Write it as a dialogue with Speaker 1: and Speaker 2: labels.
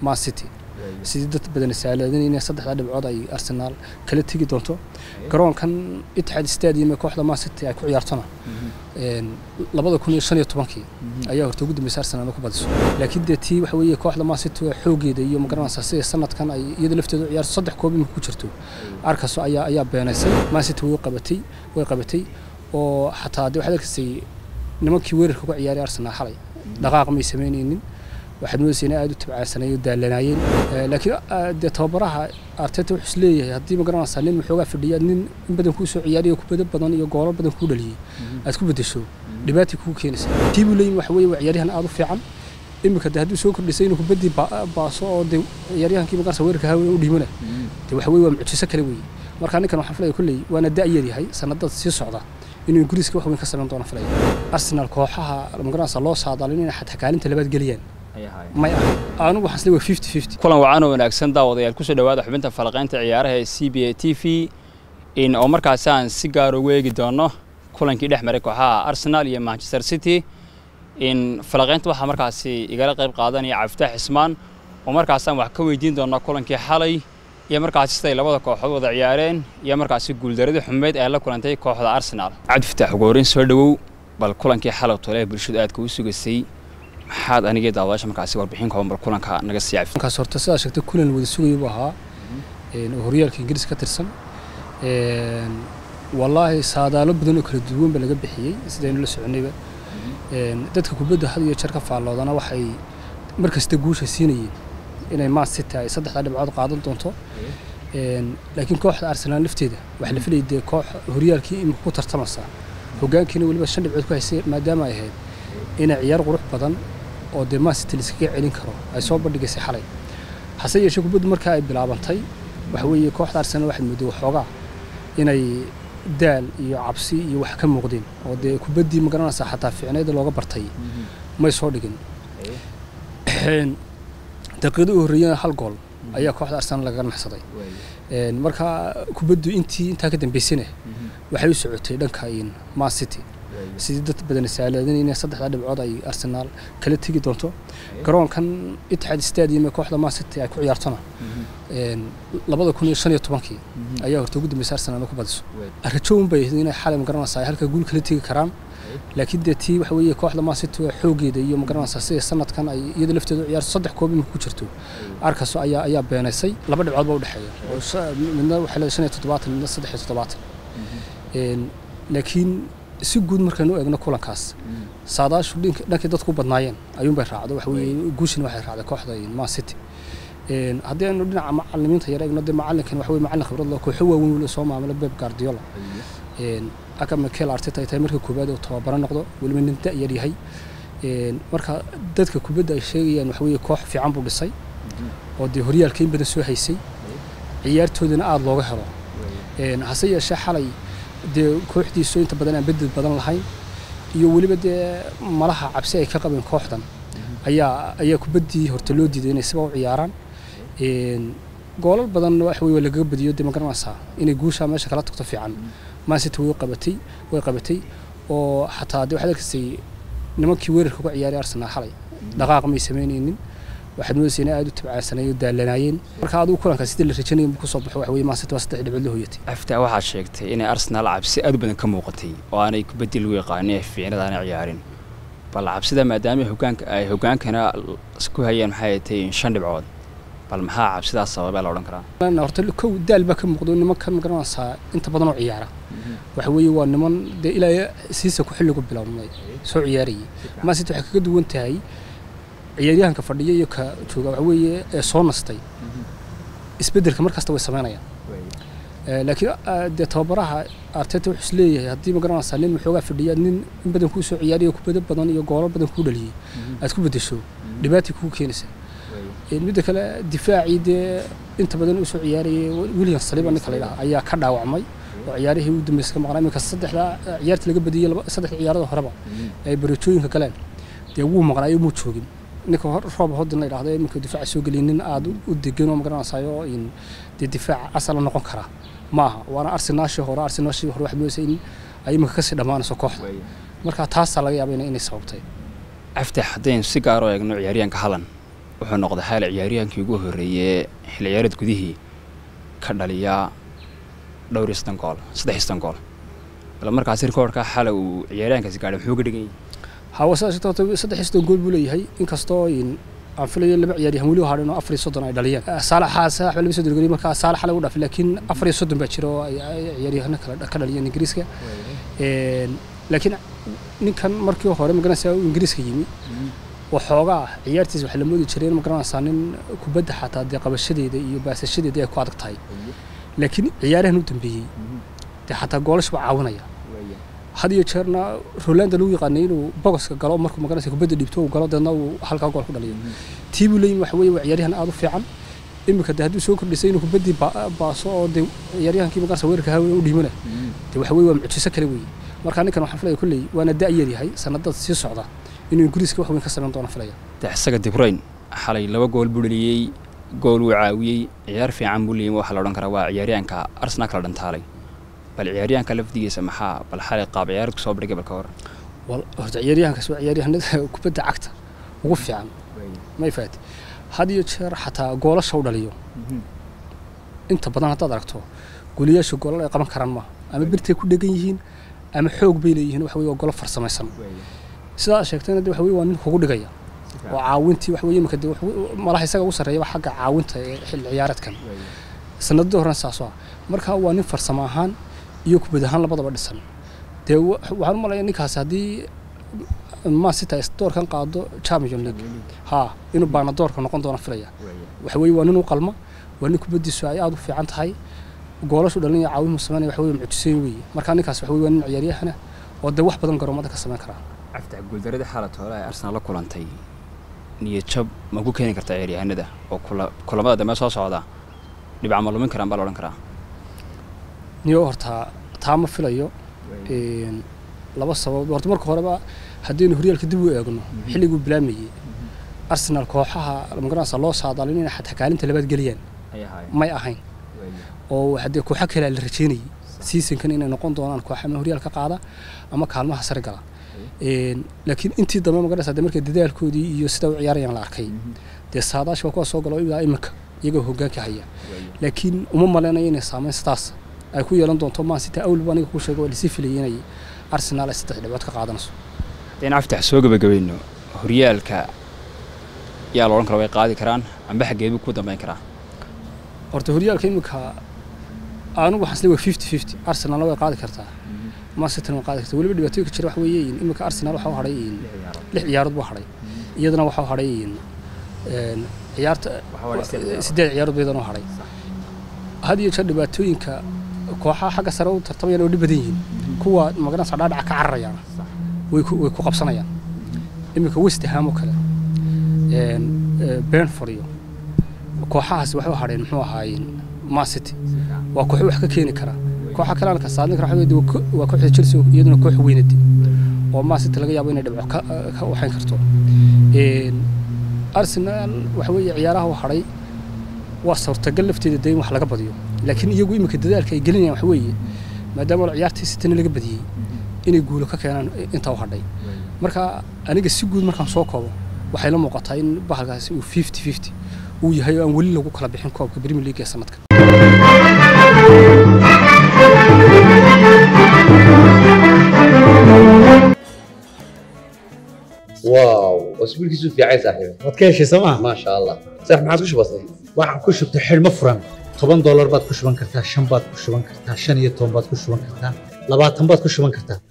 Speaker 1: man city sidii dad badan saaladin saddexda dhibcood ay arsenaal kala tegi doonto garoonkan itixaad stadium ee kooxda man city ay ku ciyaartona labada kun iyo shan iyo tobankii ayaa horta ugu dambeysay arsenaal ku badiso laakiin dee tii waxa weeye kooxda man city waa xoogeeda iyo magaranaysaa sida sanadkan ay iyada lafteeda u ciyaarto saddex koob imika ku jirto arkaso ayaa ayaa beenaysay man city way qabatay way qabatay oo xataa dee waxaad arkaysay nimankii weerarka uga ciyaaray arsenaal xalay dhaqaaq may samaynaynin waxaad moodaysa inay aad u tabcaansanayeen daalanaayeen laakiin dee tababaraha arteta wuxuu is leeyahay haddii ma garanaysaa nin maxoogaa fadhiya nin in badan kuu soo ciyaariyo kubado badan iyo goolo badan kuu dhaliyey aad ku bedesho dhibaatay kugu keenaysa tii buu leeyahay waxa weeye waa ciyaaryahan aad u fiican iminka de hadduu soo kordhisay inuu kubaddii baaso oo de ciyaaryahankii magaranaysa weerarka hawe u dhiimana de waxa weye waa mucjiso kale weeye marka ninkan waxaan filaya kolley waana da'yar yahay sanadada sii socda inuu ingiriiska wax weyn ka samayn doono filaya arsenal kooxaha magaranaysa loo saadaalin inay xataa kaalinta labaad geliyaan may ahay anigu waxaan isleeyahay fifty fifty
Speaker 2: kulan wacan oo wanaagsan daawadayaal kusoo dhawaada xubinta falaqaynta ciyaaraha ee c b a t v in oo markaasi aan si gaar ugu eegi doono kulankii dhex maray kooxaha arsenal iyo manchester city in falaqaynta waxaa markaasi igala qayb qaadanaya cabdifatax cismaan oo markaasaan wax ka weydiin doonaa kulankii xalay iyo markaasi siday labada kooxood wada ciyaareen iyo markaasi guuldaradii xumeyd ee la kulantay kooxda arsenal cabdifatax ugu horreyn soo dhowow bal kulankii xalay tole ee bulshadu aadka u sugaysay maxaad anigii daawadaasha markaasi warbixin kooban bal kulanka naga sii cafi
Speaker 1: markaas horta sidaa sheegtay kulan wada sugaya buu ahaa oo horyaalka ingiriis ka tirsan wallaahi saadaalo badan oo kala duwan ba laga bixiyey sidaynu la soconayba dadka kubadda had iyo jeer ka faalloodana waxay mar kasta guusha siinayeen inay man city ay saddexda dhibcood qaadan doonto laakiin kooxda arsenaal lafteeda waxaa la filayay dee koox horyaalkii imika ku tartamaysaa hoggaankiina weliba shan dhibcood ku haysay maadaama ay ahayd inay ciyaar qurux badan oo dee man city liskaga celin karo ay soo bandhigaysay xalay hase yeeshee kubaddu markaa ay bilaabantay waxa weeye kooxda arsenal waxaad mooday waxoogaa inay daal iyo cabsi iyo wax ka muuqdeen oo dee kubaddii ma garanaysaa xataa fiicnayda looga bartay may soo dhigin daqiiqada u horreeyana hal gool ayaa kooxda arsenal lagaga naxsaday marka kubaddu intii intaa ka dambaysana waxay u socotay dhanka man city sidii dad badan saaladin inay saddexda dhibcood ay arsenaal kala tegi doonto garoonkan itixaad stadium ee kooxda man city ay ku ciyaartona labada kun iyo shan iyo tobankii ayaa horta ugu dambeysay arsenaal ku badiso rajoon bay ahayd inay xalay magaranaysaa ay halka guul kala tegi karaan laakiin dee tii waxa weeye kooxda man city waa xoogeeda iyo magaranaysaa sida sanadkan ay iyada lafteeda u ciyaarto saddex koob imika ku jirto arkaso ayaa ayaa beenaysay laba dhibcood baa u dhexeeya oo midna waxay leedahay shan iyo toddobaatan midna saddex iyo toddobaatan laakiin si guud markaynu u eegno kulankaas saadaashu dhankii dadku u badnaayeen ayuunbay raacdo waxa weeye guushina waxay raacday kooxda man city haddii aynu dhinaca macalimiinta yar eegno dee macallinkan waxa weye macallin khibrad leh kooxo waaweyn weli soo maamula beb guardiola aka mikel arteta ay tahay marka koowaad uu tababaro noqdo weliba nin da'yar yahay marka dadka kubadda ay sheegayaan waxa weeye koox fiican buu dhisay oo dee horyaalka in badan soo haysay ciyaartoodana aada looga helo hase yeeshee xalay dee kooxdiisu inta badan aan bedel badan lahayn iyo weliba dee malaha cabsi ay ka qabeen kooxdan ayaa ayaa kubaddii horta loo diiday inay siba u ciyaaraan goolal badan waxa weye lagaga badiyo dee ma garanaysaa inay guushaa meesha kala tagto fiican man city way qabatay way qabatay oo xataa dee waxaad arkaysay nimankii weerarka uga ciyaaray arsenaal xalay dhaqaaq may samaynaynin waxaad moodaysa inay aad u tabcaansanayeen daalanaayeen marka adigu kulanka sidii la rajanayay ku soo baxo waxa weye man city waa saddex dhibcood la hoyatay
Speaker 2: aftaa waxaad sheegtay inay arsenaal cabsi aad u badan ka muuqatay oo aanay kubaddii lagu yaqaanin ee fiicnada aanay ciyaarin bal cabsida maadaama hogaanka ay hogaankana ku hayeen maxay tahay shan dhibcood bal maxaa cabsidaas sababaa la odhan karaa
Speaker 1: horta kow daal baa ka muuqdo nimankan magaranaysaa inta badan oo ciyaara waxa weeye waa niman dee ilaa siisa ku xilligu bilownay soo ciyaarayay man city waxay kaga duwan tahay ciyaaryahanka fadhiya iyo ka jooga waxa weeye ee soo nastay isbeddelka mar kasta way samaynayaan laakiin dee tababaraha arteta wuxuu is leeyahay haddii ma garanaysaa nin maxoogaa fadhiya nin in badan kuu soo ciyaariyo kubado badan iyo goolo badan kuu dhaliyey aad ku bedesho dhibaatay kugu keenaysa midda kale difaacii dee inta badan u soo ciyaarayay william saliba ninka la yidhaha ayaa ka dhaawacmay oo ciyaarihii ugu dambeysay ka maqnaa iminka saddexda ciyaarta laga badiyey saddexda ciyaarada horeba ay bareejooyinka galeen dee wuu maqnaayo muu joogin ninka roob hodin la yidhahdo iminka difaaca soo geliyay nin aada u degan oo magaranaysayo in dee difaaca asala noqon kara ma aha waana arsenaashii hore arsenaashii hore waxaad moodaysa in ay iminka kasii dhammaanayso kooxda marka taasaa laga yaaba inay sababtay
Speaker 2: aftax haddaynu si gaar oo eegno ciyaaryahanka halan wuxuu noqday xaal ciyaaryahankii ugu horreeyey xilli ciyaareed gudihii ka dhaliya dhowr iyo soddon gool saddex iyo soddon gool bal markaasi rikoorka xala uu ciyaaryahankaasi gaadhay muxuu ka dhigan yahay
Speaker 1: hawa sidaas sheegtay horta saddex iyo soddon gool buu leeyahay inkastoo in aan filayo laba ciyaaryahan weli u hadhin oo afar iyo soddon ay dhaliyeen saalaxa saalax baa laba soddon geliyay markaa saalax lagu dhaafay laakiin afar iyo soddon baa jira oo ay ay ciyaaryahano kale ka dhaliyeen ingiriiska laakiin ninkan markii hore magaranaysaa uu ingiriiska yimi waxoogaa ciyaartiisa waxaa la moodi jiray in magaranaysaa nin kubadda xataa dee qabashadeeda iyo baasashadeeda ay ku adag tahay laakiin ciyaarahan u dambeeyey dee xataa goolash baa caawinaya had iyo jeerna rolanda lagu yaqaanay inuu bogoska galo markuu magaranaysa kubadda dhibto uu galo deedna uu halkaa gool ku dhaliyo tii buu leeyihin waxa weeye waa ciyaaryahan aad u fiican iminka dee hadduu soo kordhisay inuu kubaddii baaso oo dee ciyaaryahankii magaranaysa weerarka haween u dhiimana dee waxa weeye waa mucjiso kale weeye marka ninkan waxaan filaya kolley waana da-yar yahay sanadada sii socda inuu ingiriiska wax weyn ka samayn doono filaya
Speaker 2: de isaga dibrayn xalay laba gool buu dhaliyey gool wuu caawiyey ciyaar fiican buu leeyay waxaa la odhan karaa waa ciyaaryahanka arsenal kala dhantaalay bal ciyaaryahanka lafdigiisa maxaa bal xalay qaab ciyaareed kusoo bandhigay bal ka hor
Speaker 1: horta ciyaaryahankaas waa ciyaaryahanada kubadda cagta ugu fiican ma ifaati had iyo jeer xataa goolasha u dhaliyo inta badan haddaad aragto goliyaasha goolal ay qaban karaan maaha ama birtay ku dhegan yihiin ama xoog bay leeyihiin waxa weye waa golo farsamaysan sidaa aad sheegtayna de waxa weye waa nin kugu dhigaya oo caawintii waxa weye imika de malaha isaga ugu sarreeyaba xagga caawinta ee xilli ciyaareedkan sanadadii horena saasoo ah marka waa nin farsamo ahaan iyo kubad ahaan labadaba dhisan dee waxaan u malaya ninkaasi haddii masita doorkan qaado champion league ha inuu baana doorka noqon doono filaya waxa weye waa nin u qalma waa nin kubaddiisu ay aada u fiican tahay goolashu dhalinaya caawinmu sameynaya waxa weye mucjiseyn weeye marka ninkaas waxa weye waa nin ciyaaryahana oo dee wax badan garoomada ka samayn karaa
Speaker 2: caftax guuldaradii xaalad hore ay arsenal la kulantay niyad jab ma ku keeni kartaa ciyaaryahanada oo kulamada dambe soo socda dhibca ma lumin karaan baa la odhan karaa
Speaker 1: niyo horta taa ma filayo laba sabab horta marka horeba haddaynu horyaalka dib u eegno xilliguu bilaamayey arsenal kooxaha magaranaysa loo saadaalin inay xataa kaalinta labaad geliyaan may ahayn oo haddee kooxo kalea la rajeynayay seasonkan inay noqon doonaan koox ama horyaalka qaada ama kaalmaha sare gala laakiin intii dambe magaranaysa de markay dadaalkoodii iyo sida u ciyaarayaan la arkay dee saadaash waa kuwa soo galo ilaa iminka iyagoo hoggaanka haya laakiin uma maleynayo inay saameyn sidaas ay ku yeelan doonto mansita awlba aniga kuu sheego waa lasii filayay inay arsenal ay saddex dhibcood ka qaadanayso
Speaker 2: haddaynu caftax soo gabagabayno horyaalka yaa la odhan kara way qaadi karaan amba xaggeedu ku dambeyn karaa
Speaker 1: horta horyaalka iminka anigu waxaan isleeyahay fifty fifty arsenalna way qaadi kartaa manchester way qaadi kartaa weliba dhibaatooyinka jira waxa weeye iminka arsenal waxaa u hadhay lix ciyaarood buu hadhay iyadana waxaa u hadhay ciyaarta siddeed ciyaarood baydan u hadhay had iyo jeer dhibaatooyinka kooxaha xagga sare u tartamayaan oo dhib badan yihiin kuwa magaranaysa dhaadhaca ka cararayaan way ku way ku qabsanayaan iminka west ham oo kale benford iyo kooxahaasi waxay u hadheen muxuu ahaayeen man city waa koox wax ka keeni kara kooxa kale ka saadin kara waxa waa kooxda chelsea iyaduna koox weynadi oo man city laga yaabo inay dhibco ka ka waxayn karto arsenal waxa weeye ciyaaraha u hadhay waa suurtagal lafteeda de in wax laga badiyo laakiin iyagu iminka dadaalka ay gelinayaan waxa weeye maadaama ciyaartii sitana laga badiyey inay guulo ka keenaan intaa u hadhay marka aniga si guud markaan soo koobo waxay la muuqataa in bahalkaasi uu fifty fifty uu yahay oo aan weli lagu kala bixin koobka premier league ee sanadkan
Speaker 3: واو اسبوعك في عين صاحبي
Speaker 4: waad ka heshay sooma
Speaker 3: ما شاء الله صح ما عاد بسيط
Speaker 4: waxaan ku shubtay xidhmo furan toban doolar baad ku shuban kartaa shan baad ku shuban kartaa shan iyo toban baad ku shuban kartaa labaatan baad ku shuban kartaa